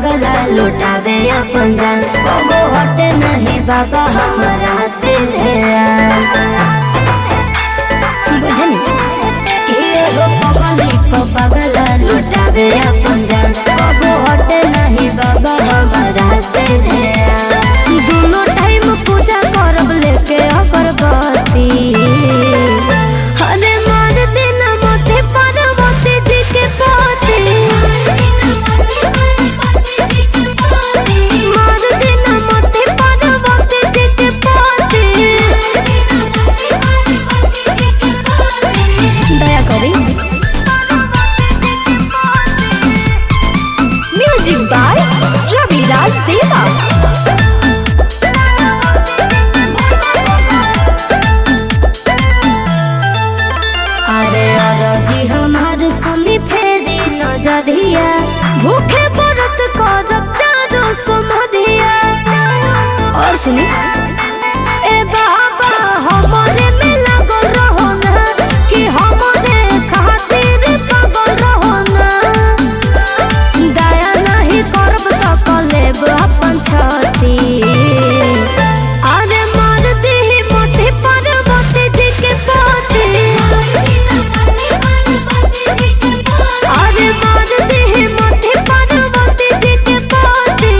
पगला लुटावे अपन जान कबो हटे नहीं बाबा हमारा से ध्यान बुझनी ये हो पगली प पगला लुटावे अपन जान कबो हटे नहीं बाबा हमारा से ध्यान दोनों टाइम पूजा करब लेके अगरबत्ती हरे मार देना मोते पार्वती जी के पोती मार देना मोते पार्वती जी के पोती दया करी म्यूजिक बाय रविराज देवा अरे अरजी हमार सुनी फेरी नजरिया भूखे व्रत करब चारो समधिया और सुनी ए बाबा हमरे में लगल रहो ना कि हमरे खातिर पागल रहो ना दया नहीं करब त कलेब अपन छती अरे मार देहि मोती पार्वती जी के पोती अरे मार देहि मोती पार्वती जी के पोती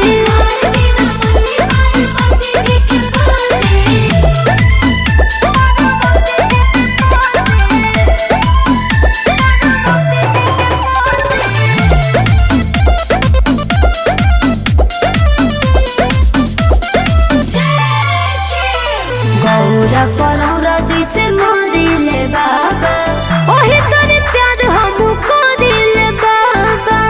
गौरा परौरा जैसे मरिले बाबा ओही तोरे प्यार हम करिले बाबा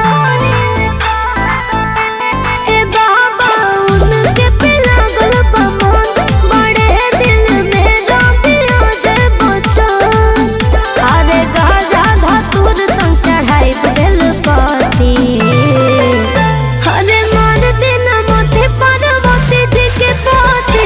ए बाबा उनके पे लागल बा मन बड़े दिल में रबिया जे बचन अरे गाजा धतुर संग चढ़ाई बेल पति अरे मार देना मोते पार्वती जी के पोती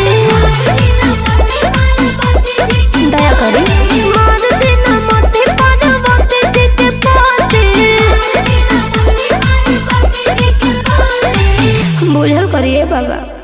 दया करी मार देना मोते पार्वती जी के पोती बुझल करिए बाबा